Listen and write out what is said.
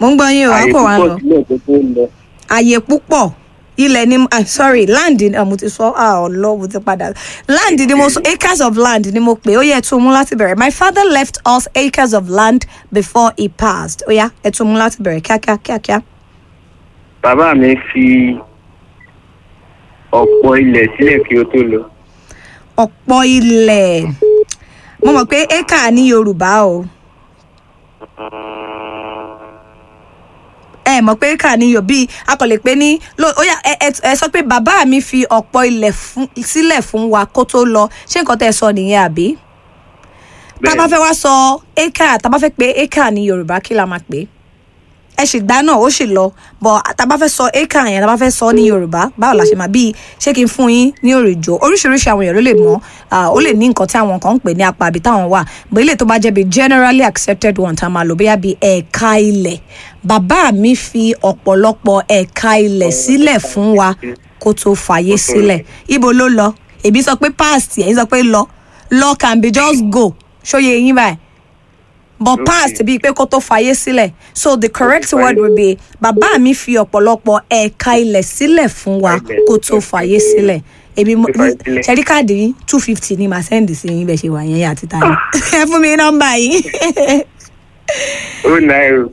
mo ń gbọ́ yín o àyè àpò wa ń púpọ̀ lọ sílẹ̀ tó tó lọ. àyè púpọ̀ ilẹ̀ ni ah, sorry land ni ah, mo ti sọ ah ọlọ́ mo ti padà land ni mo sọ acres of land ni mo pè ó yẹ tún mú láti bẹ̀rẹ̀ my father left us acres of land before he passed ó yá ẹ tún mú láti bẹ̀rẹ̀ kíákíá kíákíá. bàbá mi fi ọ̀pọ̀ ilẹ̀ sílẹ̀ kí ó tó lọ. ọ̀pọ̀ ilẹ̀ mo mọ̀ pé acre ní yorùbá o ẹ mọ̀ pé acre ní yorùbá bíi akọ̀lẹ̀ pé ní ló- ó yá ẹ- ẹ ẹ sọ pé bàbá mi fi ọ̀pọ̀ ilẹ̀ fún- sílẹ̀ fún wa kó tó lọ ṣé nǹkan tẹ́ ẹ sọ nìyẹn àbí? tá a bá fẹ́ wá sọ acre tá a bá fẹ́ pé acre ní yorùbá kí la máa pè é ẹ sì gbá náà ó sì lọ bọ tá a bá fẹ́ sọ acre yẹn tá a bá fẹ́ sọ ní yorùbá báwo la ṣe máa bíi ṣé kí n fún yín ní òrìjò oríṣiríṣi àwọn èèyàn ló lè mọ̀ ah, ó lè ní nǹkan tí àwọn kan ń pè ní apá àbí táwọn wà bó ilé tó bá jẹ́ bíi generally accepted one tá a máa lò bóyá bíi ẹ̀ka ilẹ̀ bàbá mi fi ọ̀pọ̀lọpọ̀ ẹ̀ka ilẹ̀ sílẹ̀ fún wa kó tó fàyè sílẹ̀ ibo ló lọ èbí sọ pé past ẹ̀yin sọ pé lọ lọ can be just go ṣóye yín báyìí but Okay. past bíi pé kó tó fàyè sílẹ̀ so the correct fàyè word would be bàbá mi fi ọ̀pọ̀lọpọ̀ ẹ̀ka ilẹ̀ sílẹ̀ fún wa Ilẹ̀. kó tó fàyè sílẹ̀ èmi mo Tó fàyè sílẹ̀. ṣẹ́rí káàdì yín two fifty ni màá sẹ́ndì sí yín bẹ́ẹ̀ ṣe wà yẹn àti tani ẹ fún mi nọ́mbà yìí ó náírà